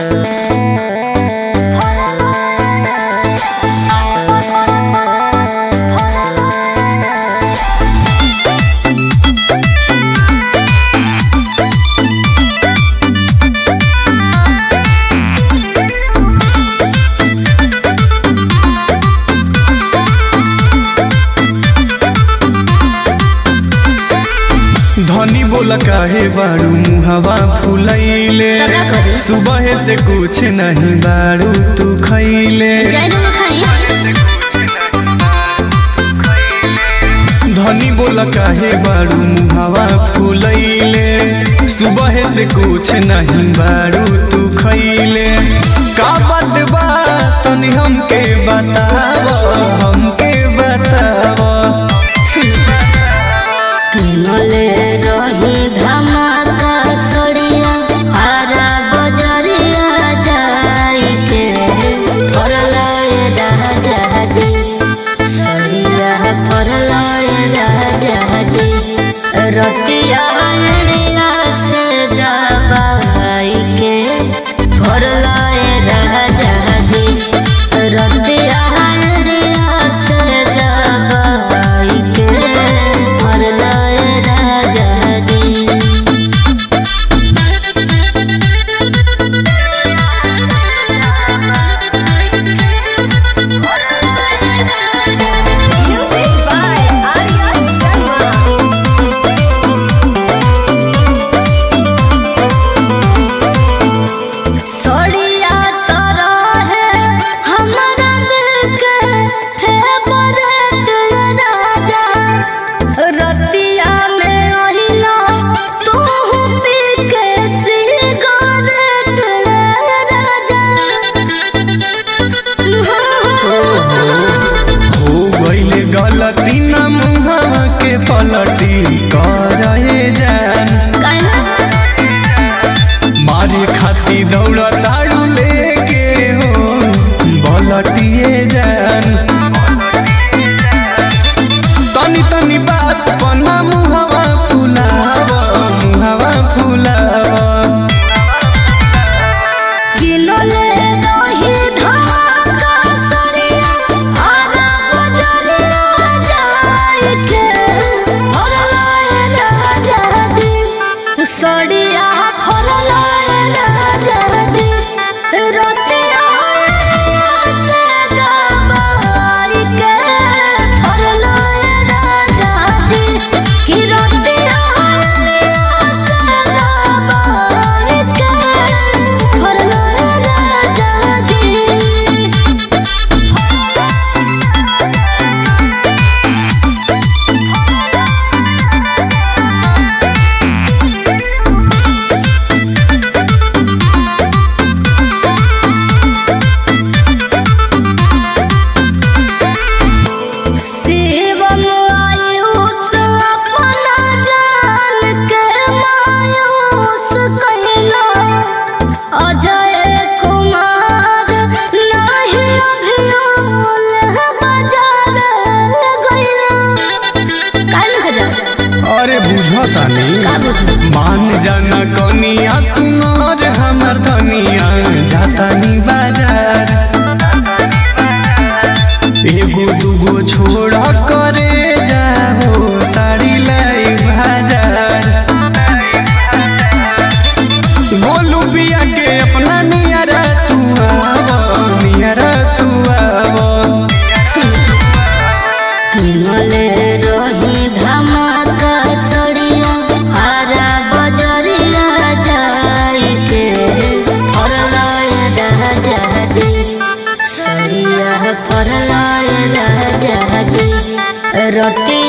धनी बोला काहे बाड़ू मुहवा फुलैले तो का करी? सुबह से कुछ नहीं बाड़ू तू खैले जरूर खाई धनी बोला काहे बाड़ू मुहवा फुलैले सुबह से कुछ नहीं बाड़ू तू खैले का बात बा तनी हमके बताव हमके बताव किनले रही धमाका सड़िया हरा बजरिया जाई के फरलाए राजा जी सड़िया फरलाए राजा जी रतिया अड़िया से दबाई के फरलाए राजा जी रतिया अड़िया से दबाई के फरलाए राजा जी Music by Arya Sharma. सोड़िया तोरा है हमारा दिल के फेवरेट राजा रतिया में ओहिला तू पी के सिगरेट राजा हो गईले गलती न मुहवा के पलटी करे जान मारे खाती दौड़ ताड़ू लेके हो बलटिए जान तनी तनी बात पन्ना मुहवा फुलाव मुहवा फुलाव किनले रही धमाका सड़िया हरा बजरिया जाई के फरलाए राजा जी सड़िया फरलाए राजा जी रतिया से दबाई के फरलाए राजा जी कि रतिया से दबाई के फरलाए राजा जी शिवम आयुष अपना जान के मायूस कहिला अजय कुमार नहीं अभियोल बाजार गइला काहे न जा अरे बुझता नहीं का बुझू मान जाना कनिया सुनर हमर धनिया जातानी बाजार एगो दूगो छोड़ करे जाओ साड़ी लाई बाजार गोलू बिया के अपना नियरा तू आव नियरा तू आव किनले रही धमाका सड़िया हरा बजरिया जाई के फरलाए राजा जी सड़िया फरलाए राजा जी रति